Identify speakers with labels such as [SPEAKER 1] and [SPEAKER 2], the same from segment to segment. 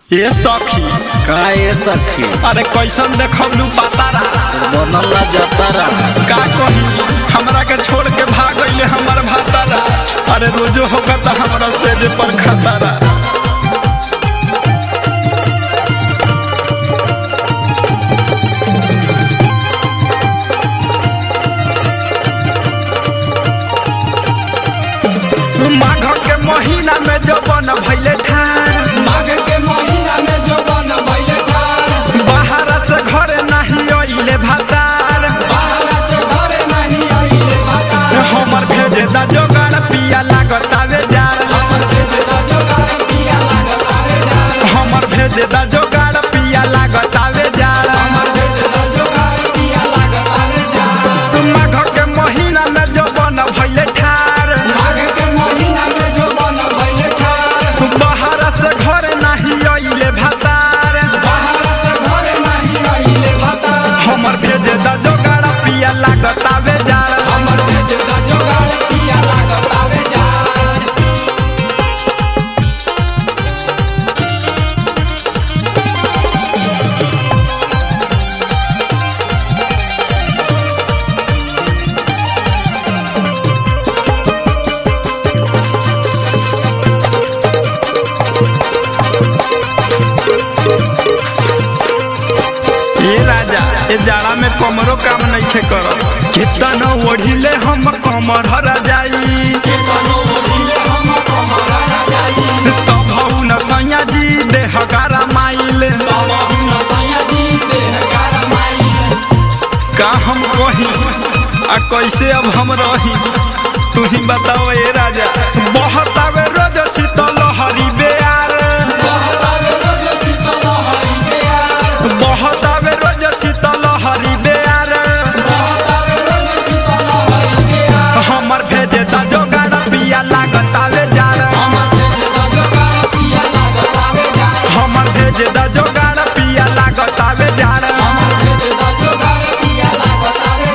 [SPEAKER 1] ए सखी
[SPEAKER 2] का ए सखी
[SPEAKER 1] अरे कैसन देखलू पातारा
[SPEAKER 2] बनला जतारा
[SPEAKER 1] का कही हमरा के छोड़ के भाग गईले हमर भातारा अरे रोजो होगा त हमरा सेज पर खतरा माघ के महीना में जवन भइले ठार
[SPEAKER 3] माघ के महीना में जो बन भइले ठार
[SPEAKER 1] बाहर से घरे नहीं अइले भातार
[SPEAKER 3] बाहर से घरे नहीं आइले भातार
[SPEAKER 1] हमर भेजे दा जोगाड़ पिया लागतावे जार
[SPEAKER 3] हमर भेजे दा जोगार पिया लागत आवे जार
[SPEAKER 1] हमर भेजे दा जोगाड़ पिया लागतावे जार
[SPEAKER 3] हमर भेजे दा जोगार पिया लागत आवे जार
[SPEAKER 1] माघ के महीना में जवन भइले ठार
[SPEAKER 3] माघ के महीना में जो बन भइले ठार
[SPEAKER 1] बाहर से घरे नहीं अइले भातार
[SPEAKER 3] बाहर से घरे नहीं आइले भातार
[SPEAKER 1] हमर भेजे दा जोगाड़ पिया लागतावे जार
[SPEAKER 3] हमर भेजे दा जोगार पिया लागत आवे जार
[SPEAKER 1] ये राजा ये जाड़ा में कमरो काम नहीं करत कितना ओढ़िले हम कमर हरा जाई
[SPEAKER 3] केतनो ओढ़िले हम कमरा जाई
[SPEAKER 1] तब हऊ न सैया जी देह गारा माइल
[SPEAKER 3] तब हुन सैया जी देह कारमाई
[SPEAKER 1] का हम कही आ कैसे अब हम रही तू ही बताओ ए राजा बहुत आवे रोज शीतल हरी बेयार
[SPEAKER 3] बहुत आवे रोज शीतल हरि बेयार
[SPEAKER 1] बहुत आवे रोज शीतल हरी बेयार
[SPEAKER 3] बहुत आवे रोज शीतल हरि बेयार
[SPEAKER 1] हमर भेजे ता जोगाड़ पिया लागत आवे जार
[SPEAKER 3] हमर भेजे दा जोगार पिया लागत आवे जार
[SPEAKER 1] हमर भेजे दा जोगाड़ पिया लागत आवे जार
[SPEAKER 3] हमर भेजे दा जोगार पिया लागत आवे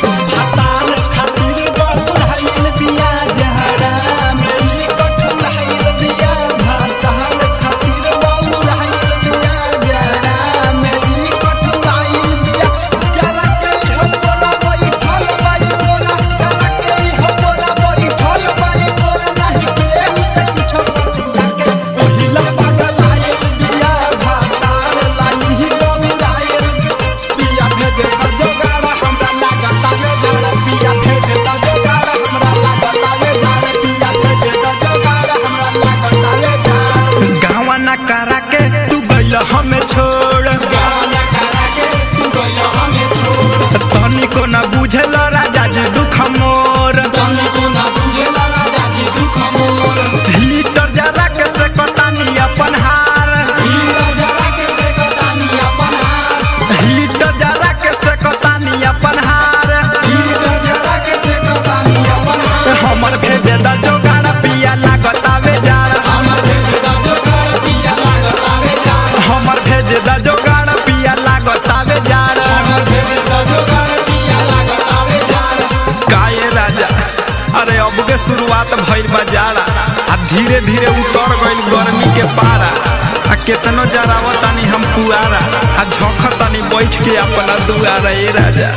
[SPEAKER 1] हतार खातिर बहुराइल बिया जहरा मेरी कठुराइल बिया हतार खातिर बहुराइल बिया जहरा मेरी कठुराइल बिया जरा के हो बोला बैठल बाई बोला जरा के हो बोला बैठल बाई बोला नहीं केहू से कुछ जाके ओहिला पागल आइल बिया हतार लाई ही बहुराइल बिया भेजे दा जोगाड़ हमरा लागत आवे जार पिया भेजे दा जोगाड़ हमरा लागत आवे जार पिया भेजे दा जोगाड़ हमरा लागत आवे जार गावा ना करा के तू गइल हमें छोड़
[SPEAKER 3] गाना करा के तू गइल हमें छोड़
[SPEAKER 1] तनी को ना बुझल राजा जी दुख मोर
[SPEAKER 3] तने को ना बुझेला राजा जी दुख मोर
[SPEAKER 1] हीटर जरा के से कतानी अपन हार
[SPEAKER 3] हीरा जरा के से कतानी अपन हार
[SPEAKER 1] हीटर जरा के से कतानी अपन हार
[SPEAKER 3] हीरा जरा के से कतानी अपन हार
[SPEAKER 1] हमर भेजे दा जोगाड़ पिया लागत आवे जार
[SPEAKER 3] हमर भेजे दा जोगार पिया लागत आवे जार
[SPEAKER 1] हमर भेजे दा जोगाड़ पिया लागत आवे जार
[SPEAKER 3] हमर भेजे दा जोगार पिया लागत आवे जार
[SPEAKER 1] काये राजा अरे अब के शुरुआत भइल बा जाड़ा आ धीरे धीरे उतर गइल गर्मी के पारा आ केतनो जरावतानी हम पुआरा आ झोंकतानी बैठ के अपना दुआरा ए राजा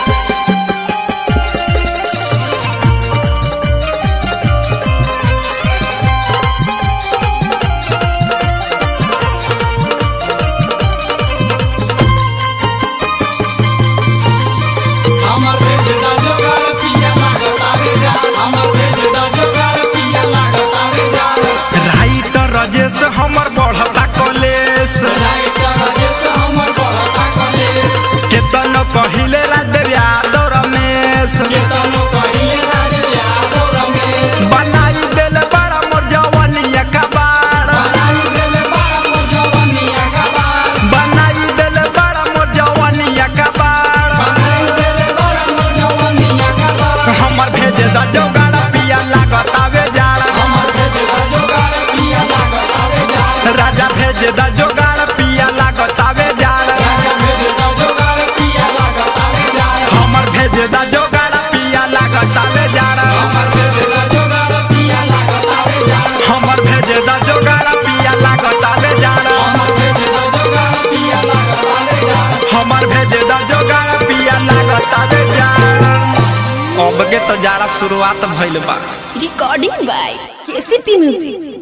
[SPEAKER 3] हमर भेजे दा जोगार पिया लागत आवे जार हमर भेजे दा जोगार पिया लागत आवे जार
[SPEAKER 1] राइटर रजेश हमर बढ़ता कलेश
[SPEAKER 3] राइटर राजेश हमर बड़का कलेश
[SPEAKER 1] केतनो कहिले रात यादव रमेश
[SPEAKER 2] अब के तो जाड़ा शुरुआत भइल बा
[SPEAKER 4] Recording by KCP Music.